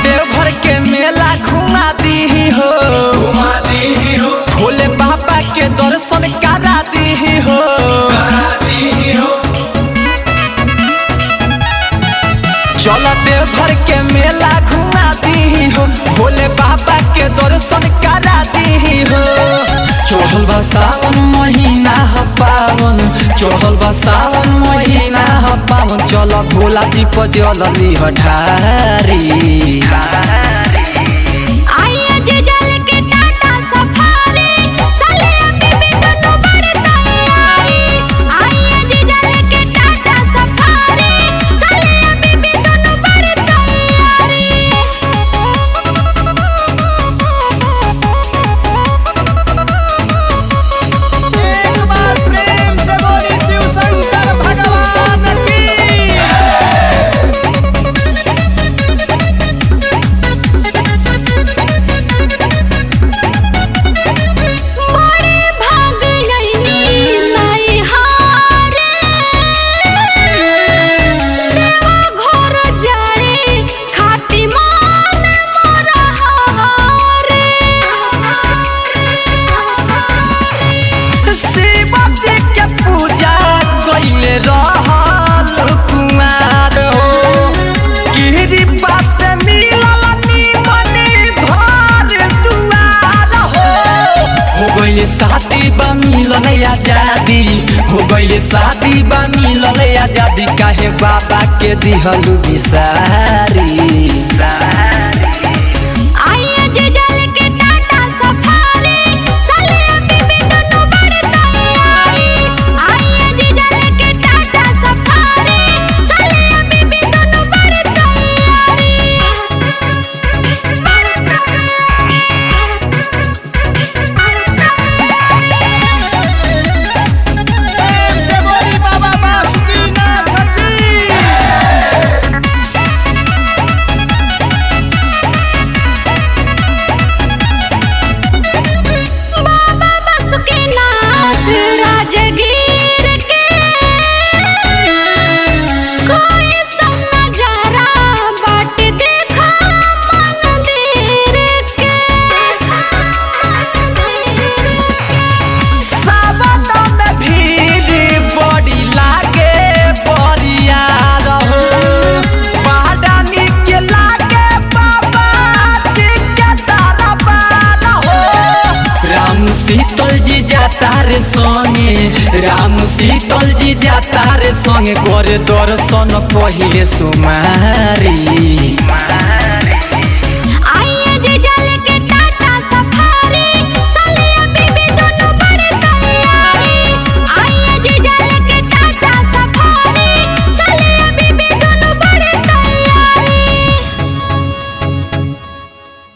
देवघर के मेला घुमा दी हो घुमा दी हो भोले बाबा के दर्शन करा दी हो करा दी हो चल देवघर के मेला घुमा दी हो भोले बाबा के दर्शन करा दी हो चढ़ल बा सावन महीना ह पावन चढ़ल बा सावन महीना ह पावन चल भोला जी पर जल लीह ढारी आइए जे जल के टाटा सफारी साले अभी भी दोनों बड़ तैयारी आइए जे जल के टाटा सफारी साले अभी भी दोनों बड़ तैयारी एक बार प्रेम से बोली शिव शंकर भगवान की बड़े भाग नैनी नाई हारे देवा घर जाए खाटी मान मोरा हारे शिव जी के पूजा कइले रहल कुमार हो गिरी पास मिलल निमनी घर दुआर हो हो गइले शादी बा मिलल आजादी हो गइले शादी बा मिलल आजादी काहे बाबा के दिहलु बिसारी आइए जे जल के टाटा सफारी साले अभी भी दोनों बड़ तैयारी आइए जे जल के टाटा सफारी साले अभी भी दोनों बड़ तैयारी प्रेम से बोली बाबा बासुकीनाथ की बाबा बासुकीनाथ राजगीर के कोई सब नजारा बाट देखा मंदिर के सावन में भीड़ बड़ी लागे बरिया रहो पहाड़ानी के लागे बाबा जी के दरबार हो राम शीतल जी जाता रे संगे राम शीतल जी जाता रे संगे करे दर्शन पहिले सुमारी